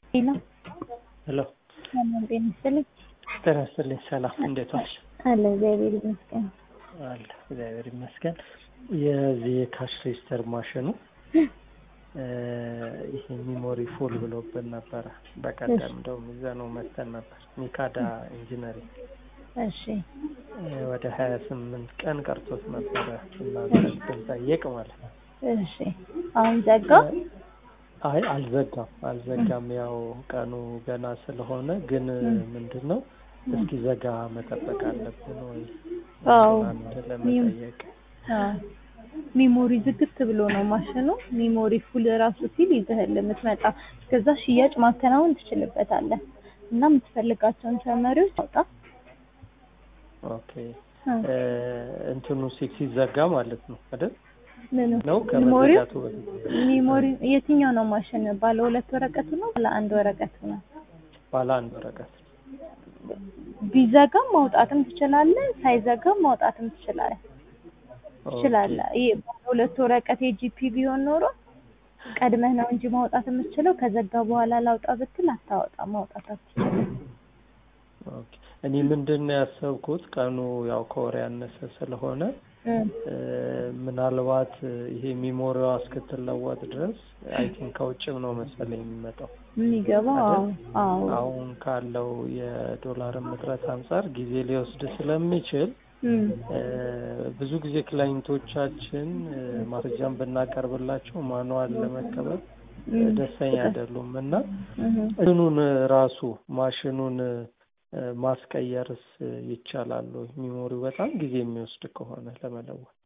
ሄሎ ሄሎ ሰላም ጤና ይስጥልኝ። ጤና ይስጥልኝ። ሰላም እንዴት ዋልሽ? አለ እግዚአብሔር ይመስገን። አለ እግዚአብሔር ይመስገን። የዚህ የካሽ ሬጅስተር ማሽኑ ይሄ ሚሞሪ ፉል ብሎብን ነበረ። በቀደም እንደውም ይዘነው መተን ነበር። ሚካዳ ኢንጂነሪንግ እሺ ወደ ሀያ ስምንት ቀን ቀርቶት ነበረ እናንተ ስንጠይቅ ማለት ነው። እሺ አሁን ዘጋ? አይ አልዘጋም አልዘጋም። ያው ቀኑ ገና ስለሆነ ግን ምንድን ነው እስኪ ዘጋ መጠበቅ አለብን ወይ አዎ አንድ ለመጠየቅ አዎ ሚሞሪ ዝግት ብሎ ነው ማሽኑ። ሚሞሪ ፉል ራሱ ሲል ይዘህል የምትመጣ እስከዛ ሽያጭ ማከናወን ትችልበታለህ እና የምትፈልጋቸውን ተመሪዎች አውጣ። ኦኬ እንትኑ ሲ- ሲዘጋ ማለት ነው አይደል? ምኑ ነው ሚሞሪው ከመዘጋቱ በፊት ሚሞሪ የትኛው ነው ማሽን? ባለ ሁለት ወረቀቱ ነው ባለ አንድ ወረቀቱ ነው? ባለ አንድ ወረቀት ቢዘጋም ማውጣትም ትችላለህ፣ ሳይዘጋም ማውጣትም ትችላለህ ኦኬ። ትችላለህ። ይሄ ባለ ሁለት ወረቀት የጂፒ ቢሆን ኖሮ ቀድመህ ነው እንጂ ማውጣት የምትችለው። ከዘጋ በኋላ ላውጣ ብትል አታወጣም፣ ማውጣት አትችልም። ኦኬ። እኔ ምንድን ነው ያሰብኩት ቀኑ ያው ከወር ያነሰ ስለሆነ እም፣ እ፣ ምናልባት ይሄ ሚሞሪዋ እስክትለወጥ ድረስ አይ ቲንክ ከውጭም ነው መሰለኝ የሚመጣው የሚገባው አዎ አዎ አሁን ካለው የዶላር እጥረት አንጻር ጊዜ ሊወስድ ስለሚችል እም፣ እ፣ ብዙ ጊዜ ክላይንቶቻችን እ፣ ማስረጃን ብናቀርብላቸው ማኑዋል ለመቀበል እ፣ እም፣ ደስተኛ አይደሉም እና እም። እንትኑን ራሱ ማሽኑን እ፣ ማስቀየርስ ይቻላል ወይ? ሚሞሪው በጣም ጊዜ የሚወስድ ከሆነ ለመለወጥ